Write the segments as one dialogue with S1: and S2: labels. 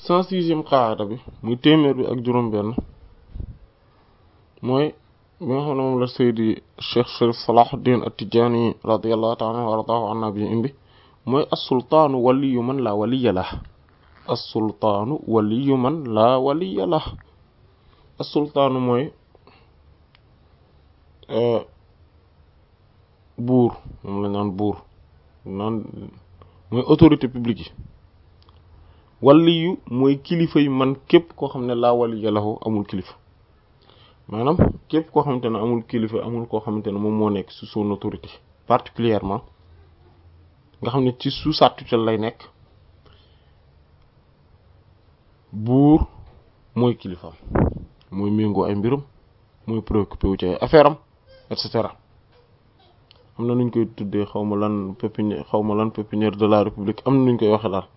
S1: cent sixième qaada bi muy téeméer bi ak juróom-benn mooy bi nga xam ne moom la Seydi Cheikh Sharif Salahuddin At-Tidjânî radiyallahu ta'ala anhu wa ardaahu anna bi indi mooy as-sultaanu waliyu man laa waliya lah as-sultaanu waliyu man laa waliya lah as-sultaanu mooy buur moom la naan buur naan mooy autorité publique yi waliyu mooy kilifa yi man képp koo xam ne laa waliya lahu amul kilifa maanaam képp koo xamante ne amul kilifa amul koo xamante ne moom moo nekk sous son autorité particulièrement nga xam ne ci sous sa tutelle lay nekk buur mooy kilifaam mooy méngoo ay mbirum mooy préoccupé wu ci ay affaire am et cetera am na nuñ koy tuddee xaw ma lan pépinière xaw ma lan pépinière de la république am na nuñ koy waxe daal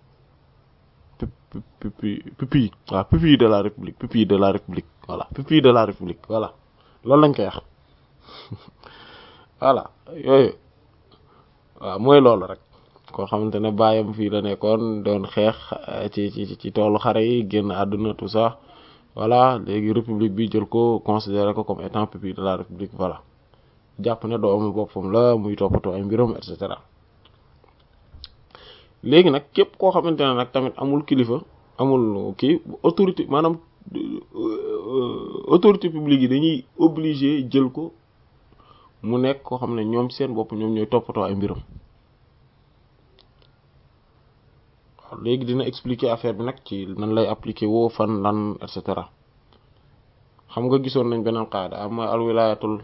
S1: pupi pupi waaw pupi de la république pupi de la république voilà pupi de la république voilà loolu lañ koy wax voilà yooyu waaw mooy loolu rek koo xamante ne baayam fii la nekkoon doon xeex ci ci ci toolu xare yi génn àdduna tout ça voilà léegi république bi jël ko considéré ko comme étant pupi de la république voilà jàpp ne doomu boppam la muy toppatoo ay mbiram et cetera léegi nag képp koo xamante ne nag tamit amul kilifa amul kii autorité maanaam autorité publique yi dañuy obligé jël ko mu nekk koo xam ne ñoom seen bopp ñoom ñooy toppatoo ay mbiram waaw léegi dina expliquer affaire bi nag ci nan lay appliquer woo fan lan et cetera xam nga gisoon nañ beneen qaada am mooy al wilayatul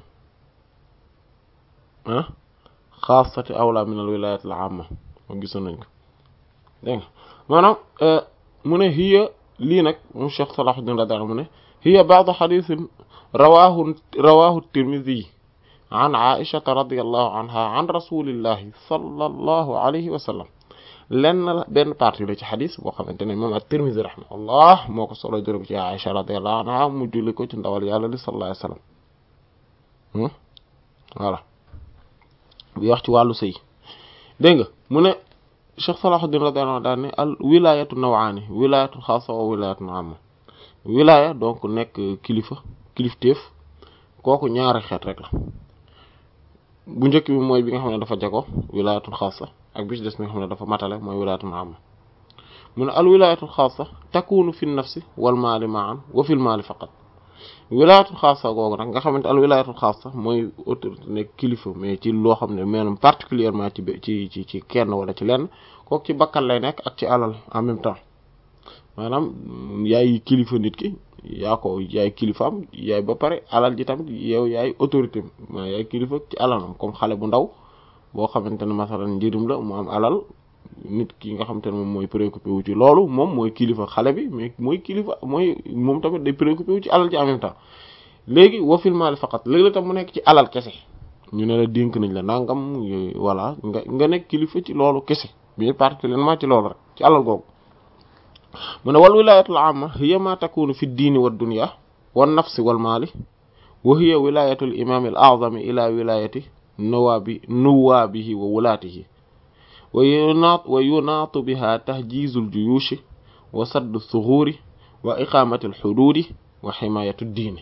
S1: ah xaasati awla min al wilayatil amma moom gisoon nañ ko dégg nga maanaam mu ne hiya lii nag moom Cheikh Salahuddin radiyallahu anhu mu ne hiya ba'du hadithin rawahu rawahu Tirmidhi an Aishata radiyallahu anha an rasulillahi sallallahu alayhi wa sallam lenn la benn partie la ci xadis boo xamante ne moom at-Tirmidhi rahimahullah moo ko solo jël ko ci Aisha radiyallahu anha mu julli ko ci ndawal yàlla li sallallahu alayhi wa sallam voilà bi wax ci wàllu sëy dégg nga mu ne Cheikh Salahuddin radiyallahu anhu daal ne al wilayatu nawaani wilayatu xaasa wa wilayatu amma wilaya donc nekk kilifa kilifteef kooku ñaari xeet rek la bu njëkk bi mooy bi nga xam ne dafa jago wilayatul xaasa ak bi ci des bi nga xam ne dafa matale mooy wilayatul amma mu ne al wilayatul xaasa takunu fi nafsi wal maali ma'an wa fil maali faqat wilaayatul xaasa googu nag nga xamante al wilaayatul xaasa mooy autorité nekk kilifa mais ci loo xam ne maanaam particulièrement ci ci ci ci kenn wala ci lenn kooku ci bakkan lay nekk ak ci alal en même temps maanaam yaay kilifa nit ki yaa ko yaay kilifaam yaay ba pare alal ji tamit yow yaay autorité maa yaay kilifa ci alalam comme xale bu ndaw boo xamante ne masalan njëriñ la mu am alal nit ki nga xamante ne moom mooy préoccupé wu ci loolu moom mooy kilifa xale bi mais mooy kilifa mooy moom tamit day préoccupé wu ci alal ci en même temps léegi wa fil maali faqat léegi la tam mu nekk ci alal kese ñu ne la dénk nañ la nangam voilà nga nga nekk kilifa ci loolu kese mais particulièrement ci loolu rek ci alal googu mu ne wal wilayatul amma hiya ma takunu fi diini wa dunya wan nafsi wal maali wa hiya wilayatul imam al a'zami ila wilayati nuwaabi nuwaabihi wa wulaatihi wa yunaat wa yunaatu biha tahjiizu ljuyuushi wa saddu thuguuri wa iqaamati alxuduudi wa ximaayatu diini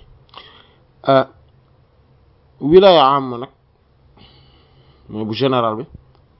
S1: wilaya am nag mooy bu général bi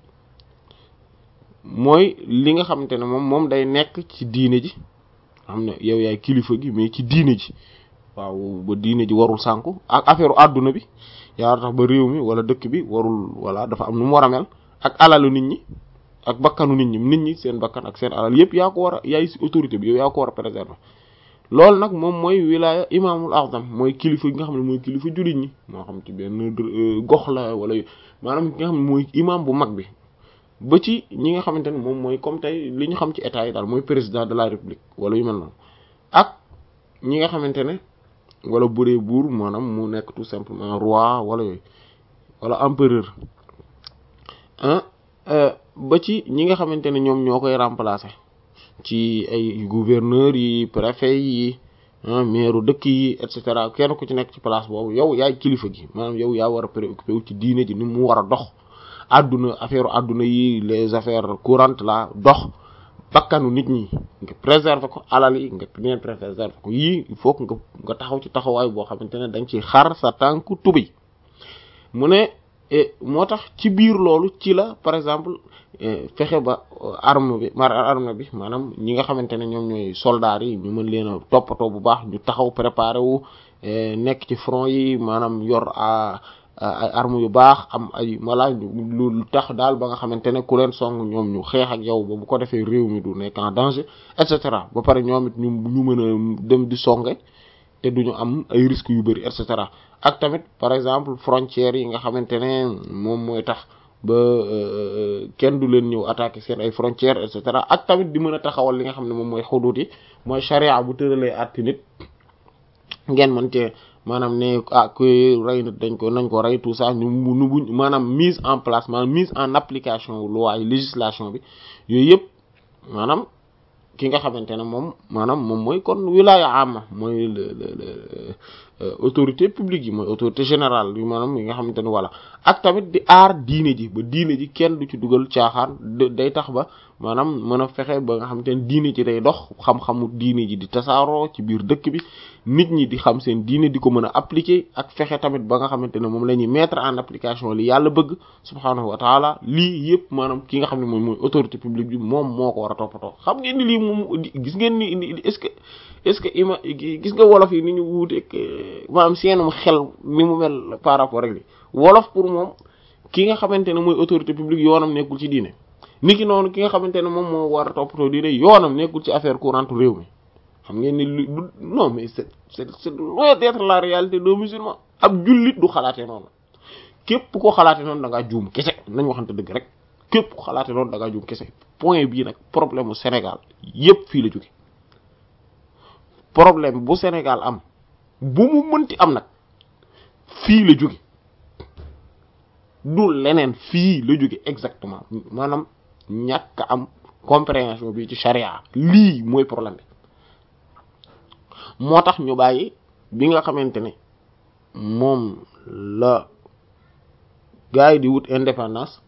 S1: mooy li nga xamante ne moom moom day nekk ci diine ji xam ne yow yaay kilifa gi mais ci diine ji waaw ba diine ji warul sànku ak affaire àdduna bi yaa tax ba réew mi wala dëkk bi warul wala dafa am nu mu war a mel ak alalu nit ñi ak bakkanu nit ñi nit ñi seen bakkan ak seen alal yëpp yaa ko war a yaay si autorité bi yow yaa ko war a préserver loolu nag moom mooy wilaya imaamul azam mooy kilifa gi nga xam ne mooy kilifa jullit ñi moo xam ci benn gox la wala maanaam ki nga xam ne mooy imam bu mag bi ba ci ñi nga xamante ne moom mooy comme tey li ñu xam ci état yi daal mooy président de la république wala yu mel noonu ak ñi nga xamante ne wala bu dee buur maanaam mu nekk tout simplement roi wala yooyu wala empereur ah ba ci ñi nga xamante ne ñoom ñoo koy remplacer ci ay gouverneurs yi préfet yi maire dëkk yi et cetera kenn ku ci nekk ci place boobu yow yaay kilifa gi maanaam yow yaa war a préoccupé wu ci diine ji ni mu war a dox àdduna affaire àdduna yi les affaires courantes la dox bakkanu nit ñi nga préserver ko alal yi nga bien préserver ko yii il faut que nga nga taxaw ci taxawaay boo xamante ne dañ ci xar sa tànku tubi mu ne moo tax ci biir loolu ci la par exemple fexe ba arme bi mar arme bi maanaam ñi nga xamante ne ñoom ñooy soldats yi ñu mën leen a toppatoo bu baax ñu taxaw préparé wu nekk ci front yi maanaam yor a ay armes yu baax am ay walla lu tax daal ba nga xamante ne ku leen song ñoom ñu xeex ak yow ba bu ko defee réew mi du nekk en danger et cetera ba pare ñoom it ñu ñu mën a dem di songe te duñu am ay risques yu bari et cetera ak tamit par exemple frontières yi nga xamante ne moom mooy tax ba kenn du leen ñëw attaquer seen ay frontières et cetera ak tamit di mën a taxawal li nga xam ne moom mooy xuduut yi mooy charia bu tëralee àtti nit ngeen mën cee maanaam ne ah kuy rey nit dañ ko nañ ko rey tout ça ñu nu buñ maanaam mise en place maanaam mise en application loi yi législation bi yooyu yëpp maanaam ki nga xamante ne moom maanaam moom mooy kon wilaya ama mooy le le autorité publique yi mooy autorité générale yi maanaam yi nga xamante ne voilà ak tamit di aar diine ji ba diine ji kenn du ci dugal caaxaan day tax ba maanaam mën a fexe ba nga xamante ne diine ji day dox xam-xamu diine ji di tasaaroo ci biir dëkk bi nit ñi di xam seen diine di ko mën a appliquer ak fexe tamit ba nga xamante ne moom la ñuy mettre en application li yàlla bëgg subhaanahu wa taala lii yëpp maanaam ki nga xam ne mooy mooy autorité publique bi moom moo ko war a toppatoo xam ngeen ni lii moom gis ngeen ni est-ce que est-ce que ima gis nga wolof yi ni ñu wuuteeg maanaam seenum xel ni mu mel par rapport ak li wolof pour moom ki nga xamante ne mooy autorité publique yoonam nekkul ci diine niki noonu ki nga xamante ne moom moo war a toppatoo diine yoonam nekkul ci affaire courante réew mi xam ngeen ni lu non mais c'est c'est c'est loin d'être la réalité des musulmans ab jullit du xalaatee noonu képp ko xalaatee noonu da ngaa juum kese nañ waxante dëgg rek képp ko xalaatee noonu da ngaa juum kese point bii nag problème mu Sénégal yépp fii la jóge problème bu Sénégal am bu mu mënti am nag fii la jóge du leneen fii la jóge exactement maanaam ñàkk am compréhension bi ci charia lii mooy problème bi moo tax ñu bàyyi bi nga xamante ne moom la gars yi di wut indépendance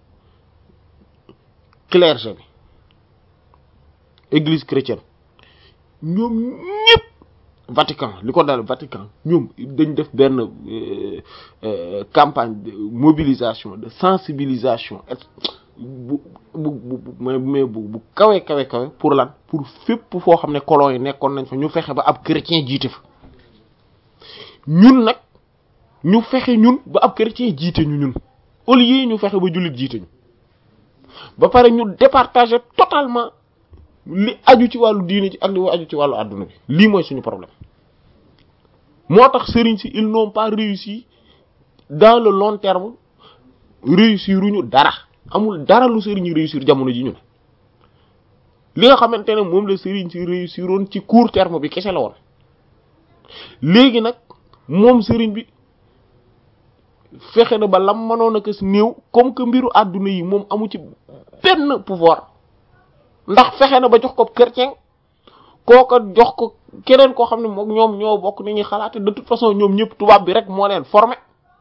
S1: clergé bi église chrétienne ñoom ñëpp Vatican li ko dal Vatican ñoom dañ def benn campagne de mobilisation de sensibilisation bu bu bu mais bu bu kawe kawe kawe pour lan pour fépp foo xam ne colon yi nekkoon nañ fa ñu fexe ba ab chrétien jiite fa ñun nag ñu fexe ñun ba ab chrétien jiite ñu ñun au lieu ñu fexe ba jullit jiite ñu ba pare ñu départager totalement li aju ci wàllu diine ci ak li aju ci wàllu adduna bi lii mooy suñu problème moo tax sëriñ si ils n'ont pas réussi dans le long terme réussir uñu dara amul dara lu sëriñ yi réussir jamono ji ñu ne li nga xamante ne moom la sëriñ si réussiroon ci court terme bi kese la woon léegi nag moom sëriñ bi fexe na ba lam mënoon a kës néew comme que mbiru àdduna yi moom amu ci benn pouvoir ndax fexe na ba jox ko chrétien kooko jox ko keneen koo xam ne moom ñoom ñoo bokk ni ñuy xalaate de toute façon ñoom ñëpp tubaab bi rek moo leen formé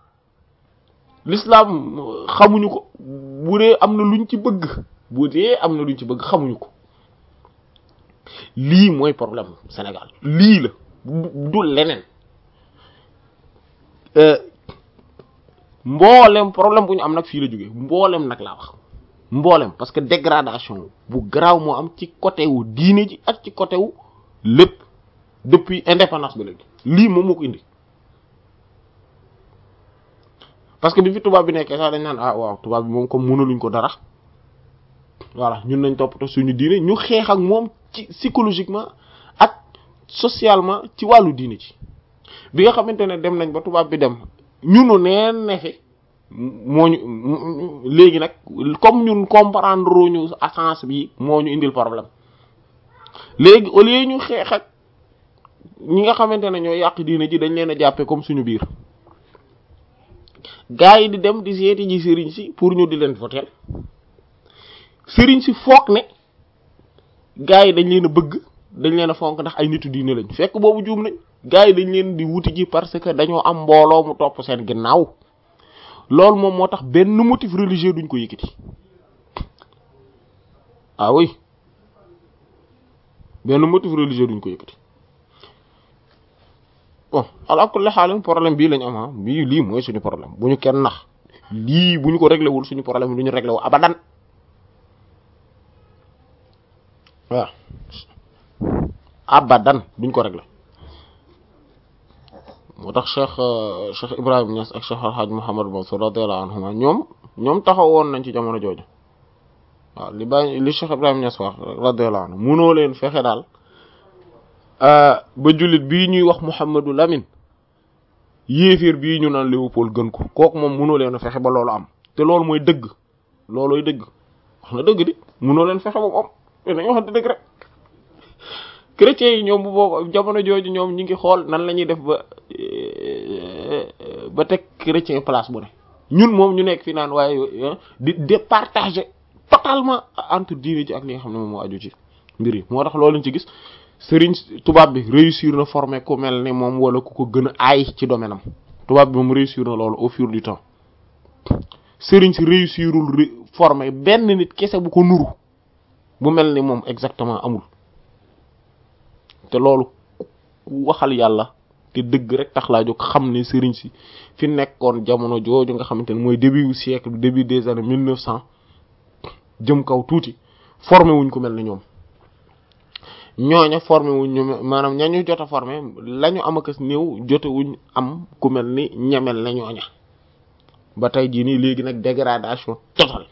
S1: l'islam xamuñu ko bu dee am na luñ ci bëgg bu dee am na luñ ci bëgg xamuñu ko lii mooy problème Sénégal lii la du leneen mboolem problème bu ñu am nag fii la jógee mboolem nag laa wax mboolem parce que dégradation bu garaaw moo am ci côté wu diine ji ak ci côté wu lépp depuis indépendance ba léegi lii moom moo ko indi parce que bi fi tubaab bi nekkee sax dañ naan ah waaw tubaab bi moom comme mënaluñ ko dara voilà ñun nañ toppatoo suñu diine ñu xeex ak moom ci psychologiquement ak socialement ci wàllu diine ci bi nga xamante ne dem nañ ba tubaab bi dem ñunu neen ne fi moo ñu léegi nag comme ñun comprendre ñu essence bi moo ñu indil problème léegi au lieu ñu xeex ak ñi nga xamante ne ñoo yàq diine ji dañ leen a jàppee comme suñu biir gaa yi di dem di seeti ji sëriñ si pour ñu di leen voter sëriñ si foog ne gaa yi dañ leen a bëgg dañ leen a fonk ndax ay nitu diine lañ fekk boobu juum nañ gaa yi dañ leen di wuti ji parce que dañoo am mbooloo mu topp seen ginnaaw loolu moom moo tax benn motif religieux duñ ko yëkkati ah oui benn motif religieux duñ ko yëkkati bon ala kulli xaalim problème bii lañ am ah bii lii mooy suñu problème bu ñu kenn nax lii bu ñu ko réglé wul suñu problème du ñu réglé wu abadan waaw abadan duñ ko réglé moo tax cheikh cheikh Ibrahim Niass ak cheikh alhaj Mouhamad Mansour radiyallahu anhuma ñoom ñoom taxawoon nañ ci jamono jooju waaw li bàyyi li cheikh Ibrahim Niass wax radiyallahu anhu munoo leen fexe daal ba jullit bii ñuy wax Mouhamadou Lamine yéeféer bii ñu naan Léopold gën ko kooku moom munoo leen fexe ba loolu am te loolu mooy dëgg loolooy dëgg wax na dëgg di munoo leen fexe ba mu am te dañoo wax dëgg rek chrétiens yi ñoom bu boobu jamono jooju ñoom ñi ngi xool nan la ñuy def ba ba teg chrétien place bu ne ñun moom ñu nekk fi naan waaye di départager totalement entre diine ji ak li nga xam ne moom moo aju ci mbir yi moo tax loolu lañ ci gis sëriñ tubaab bi réussir na former ku mel ne moom wala ku ko gën a aay ci domaine am tubaab bi moom réussir na loolu au fur du temps sëriñ si réussirul former benn nit kese bu ko nuru bu mel ni moom exactement amul te loolu waxal yàlla te dëgg rek tax laa jóg xam ne sëriñ si fi nekkoon jamono jooju nga xamante ne mooy début wu siècle début des années mille neuf cent jëm kaw tuuti formé wuñ ko mel ni ñoom ñooña formé wuñ ñu maanaam ñañu jot a formé la ñu am akas néew jote wuñ am ku mel ni ñemel na ñooña ba tey jii nii léegi nag dégradation totale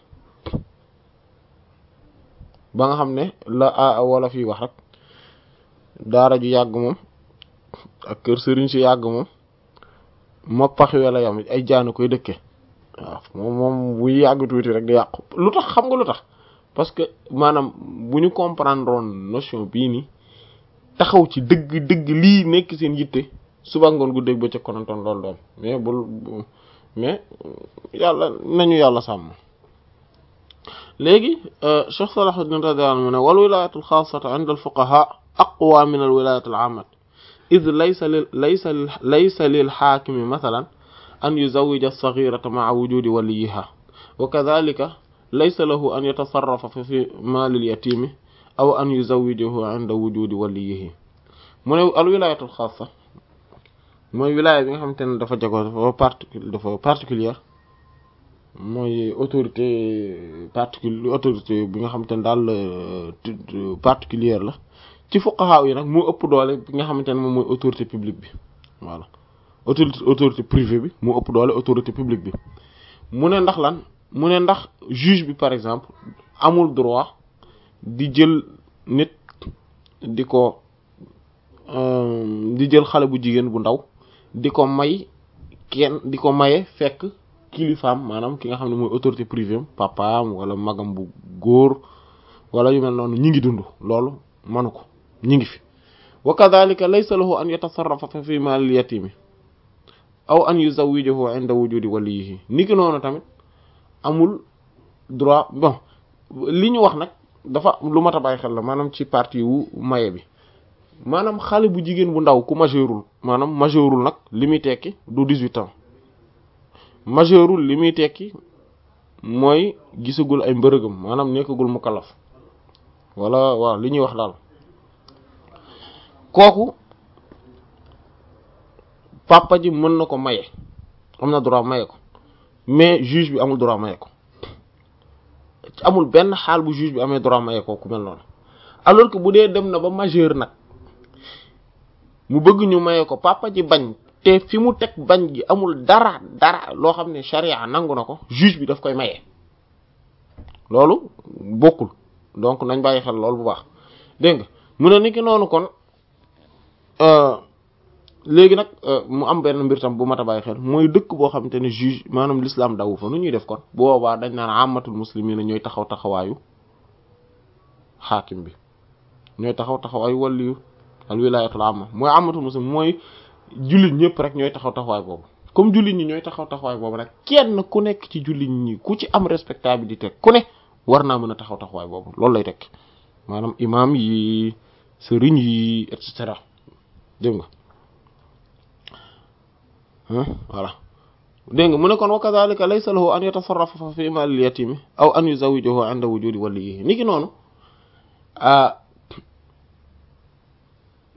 S1: ba nga xam ne la wala fii wax rek daara ju yàgg moom ak kër sëriñ si yàgg moom moppaxi wala yam ay jaanu koy dëkke waaw moom moom bu yàgg tuuti rek di yàqu lu tax xam nga lu tax parce que maanaam bu ñu comprendre woon notion bii nii taxaw ci dëgg dëgg lii nekk seen yitte suba ngoon gu dégg ba ca konantoon loolu doon mais bul mais yàlla nañu yàlla sàmm léegi Cheikh Salahuddin radiyallahu anhu mu ne wal wilayatul xaasata inda al fuqaha aqwa min al wilayat al ammat id laysa lil laysa laysa lil xaakimi mathalan an yuzawwija as-saghirata ma'a wujudi waliyiha wa kadhalika laysa lahu an yatasarrafa fi maali al yatimi aw an yuzawwijahu inda wujudi waliyihi mu ne al wilayatul xaasa mooy wilaya bi nga xamante ne dafa jagoo dafa particule dafa particulière mooy autorité particule autorité bi nga xamante ne daal particulière la ci fuqaha yi nag moo ëpp doole bi nga xamante ne moom mooy autorité publique bi voilà autorité autorité privée bi moo ëpp doole autorité publique bi mu ne ndax lan mu ne ndax juge bi par exemple amul droit di jël nit di ko di jël xale bu jigéen bu ndaw di ko may kenn di ko maye fekk kilifaam maanaam ki nga xam ne mooy autorité privée am papaam wala magam bu góor wala yu mel noonu ñi ngi dund loolu manu ko ñi ngi fi wa kadhalika laysa lahu an yatasarrafa fi maalil yatimi aw an yuzawwijahu inda wujudi waliyihi ni ki noonu tamit amul droit bon li ñu wax nag dafa lu mat a bàyyi xel la maanaam ci partie wu maye bi maanaam xale bu jigéen bu ndaw ku majeurul maanaam majeurul nag li muy tekki du dix-huit ans majeurul li muy tekki mooy gisagul ay mbërëgam maanaam nekkagul mukallaf wala waaw li ñuy wax daal kooku papa ji mën na ko maye am na droit maye ko mais juge bi amul droit maye ko amul benn xaal bu juge bi amee droit maye ko ku mel noonu alors que bu dee dem na ba majeur nag mu bëgg ñu maye ko papa ji bañ te fi mu teg bañ gi amul dara dara loo xam ne charia nangu na ko juge bi daf koy maye loolu bokkul donc nañ bàyyi xel loolu bu baax dégg nga mu ne ni ki noonu kon léegi nag mu am benn mbir tam bu mat a bàyyi xel mooy dëkk boo xamante ne juge maanaam l'islam dawu fa nu ñuy def kon bu boobaa dañ naan amatul muslimin ñooy taxaw taxawaayu xaakim bi ñooy taxaw taxawaayu waliyu al wilayatul amma mooy amatul muslim mooy jullit ñëpp rek ñooy taxaw taxawaay boobu comme jullit ñi ñooy taxaw taxawaay boobu rek kenn ku nekk ci jullit ñi ku ci am respectabilité ku ne war naa mën a taxaw taxawaay boobu loolu lay tekk maanaam imam yi sëriñ yi et cetera dégg nga voilà dégg nga mu ne kon wa kadhalika laysa lahu an yatasarrafa fi mal al yatimi aw an yuzawijahu inda wujudi waliyihi ni ki noonu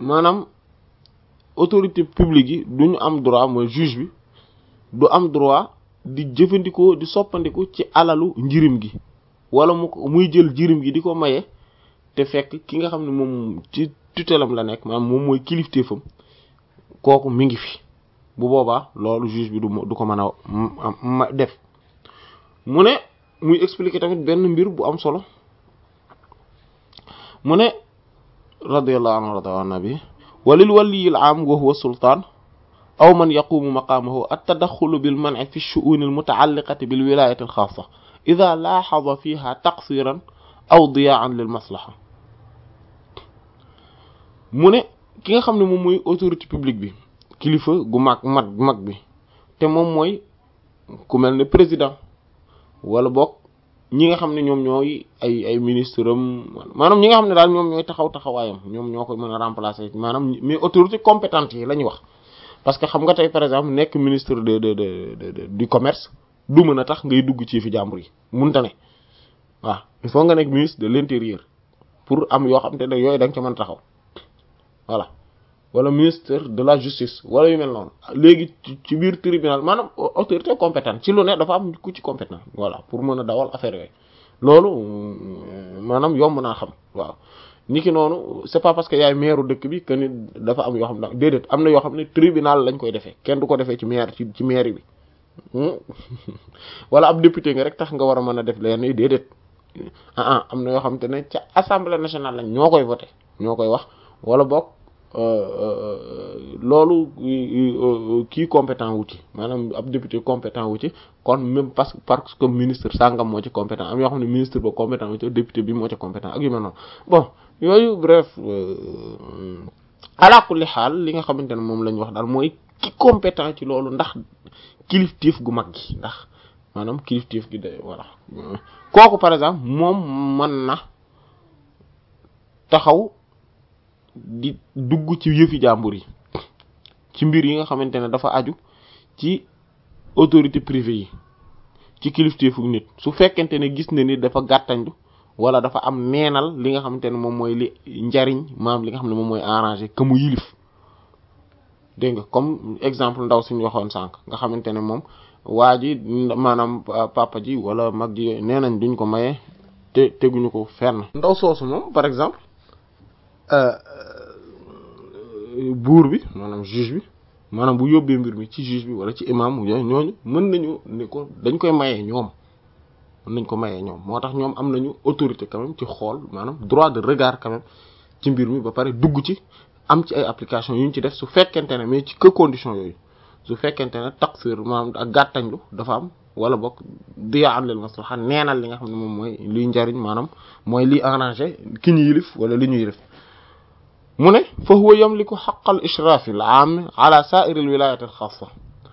S1: maanaam autorité publique yi du ñu am droit mooy juge bi du am droit di jëfandikoo di soppandiku ci alalu njirim gi wala mu muy jël njirim gi di ko maye te fekk ki nga xam ne moom ci tutelam la nekk maanaam moom mooy kilifteefam kooku mi ngi fi bu boobaa loolu juge bi du du ko mën a def mu ne muy expliquer tamit benn mbir bu am solo mu ne radiyallahu anhu rada an nabi walil waliyil am wa huwa sultaan aw man yaqumu maqaamahu at-tadaxxulu bil man'i fi ash-shu'un al-muta'alliqati bil wilayati al-xaassa idha laaxada fiha taqsiran aw diya'an lil maslaha mu ne ki nga xam ne moom mooy autorité publique bi kilifa gu mag mag mag bi te moom mooy ku mel ne président wala boog ñi nga xam ne ñoom ñooy ay ay ministre am maanaam ñi nga xam ne daal ñoom ñooy taxaw taxawaayam ñoom ñoo koy mën a remplacer maanaam mais autorité compétente yi la ñuy wax parce que xam nga tey par exemple nekk ministre de de de du commerce du mën a tax ngay dugg ci fi jàmbur yi munta ne waaw il faut nga nekk ministre de l'intérieur pour am yoo xam te ne yooyu da nga ca mën taxaw voilà wala ministre de la justice wala yu mel noonu léegi ci biir tribunal maanaam autorité compétente ci lu ne dafa am ku ci compétent voilà pour mën a dawal affaire yooyu loolu maanaam yomb naa xam waaw ni ki noonu c'est pas parce que yaay maire dëkk bi que ni dafa am yoo xam ne déedéet am na yoo xam ne tribunal lañ koy defee kenn du ko defee ci maire ci ci maire bi wala ab député nga rek tax nga war a mën a def leen yi déedéet ah ah am na yoo xam te ne ca assemblée nationale lañ ñoo koy voté ñoo koy wax wala boog loolu kii compétent wu ci maanaam ab député compétent wu ci kon même parce que parce que ministre sangam moo ci compétent am yoo xam ne ministre ba compétent wu ci député bi moo ci compétent ak yu mel noonu bon yooyu bref ala kulli xaal li nga xamante ne moom la ñu wax daal mooy ki compétent ci loolu ndax kilifteef gu mag gi ndax maanaam kilifteef gi de voilà kooku par exemple moom mën na taxaw di dugg ci yëfi jàmbur yi ci mbir yi nga xamante ne dafa aju ci autorité privée yi ci kilifteefu nit su fekkente ne gis na ni dafa gàttandu wala dafa am neenal li nga xamante ne moom mooy li njariñ maam li nga xam ne moom mooy arrangé que mu yilif dégg nga comme exemple ndaw suñu waxoon sànq nga xamante ne moom waa ji maanaam papa ji wala mag ji nee nañ duñ ko maye te teguñu ko fenn ndaw soosu moom par exemple buur bi maanaam juge bi maanaam bu yóbbee mbir mi ci juge bi wala ci imam yooyu ñooñu mën nañu ni ko dañ koy mayee ñoom mën nañ ko mayee ñoom moo tax ñoom am nañu autorité quand même ci xool maanaam droit de regard quand même ci mbir mi ba pare dugg ci am ci ay application yu ñu ci def su fekkente ne mais ci que condition yooyu su fekkente ne taqsir maanaam ak gàttañlu dafa am wala bokk diya am leen maslaha neenal li nga xam ne moom mooy liy njariñ maanaam mooy liy arrangé ki ñu yilif wala li ñu yilif mu ne fa huwa yamliku xaqal ishraaf al aam ala sa'ir al wilayat al xaassa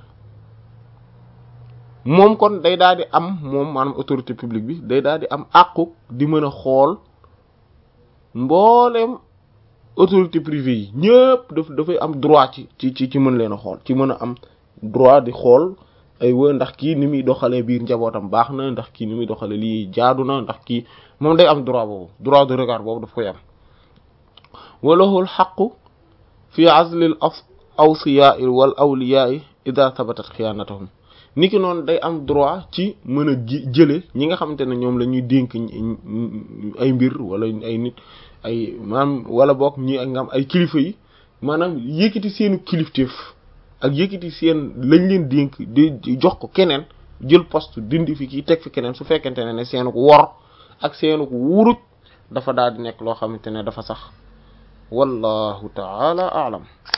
S1: moom kon day daal di am moom maanaam autorité publique bi day daal di am àqu di mën a xool mbooleem autorité privée yi ñëpp daf dafay am droit ci ci ci ci mën leen a xool ci mën a am droit di xool ay wa ndax kii ni muy doxalee biir njabootam baax na ndax kii ni muy doxalee lii jaadu na ndax kii moom day am droit boobu droit de regard boobu daf koy am walahul xaqu fi azlil awsiyaai wal awliyaai ida thabatat xiyaanatahum niki noonu day am droit ci mën a jële ñi nga xamante ne ñoom la ñuy dénk ay mbir wala ay nit ay maanaam wala boog ñi nga am ay kilifa yi maanaam yëkkati seenu kilifteef ak yëkkati seen lañ leen dénk di jox ko keneen jël poste dindi fi kii teg fi keneen su fekkente ne ne seenu ko wor ak seenu ko wuruj dafa daal di nekk loo xamante ne dafa sax wallahu taala aalam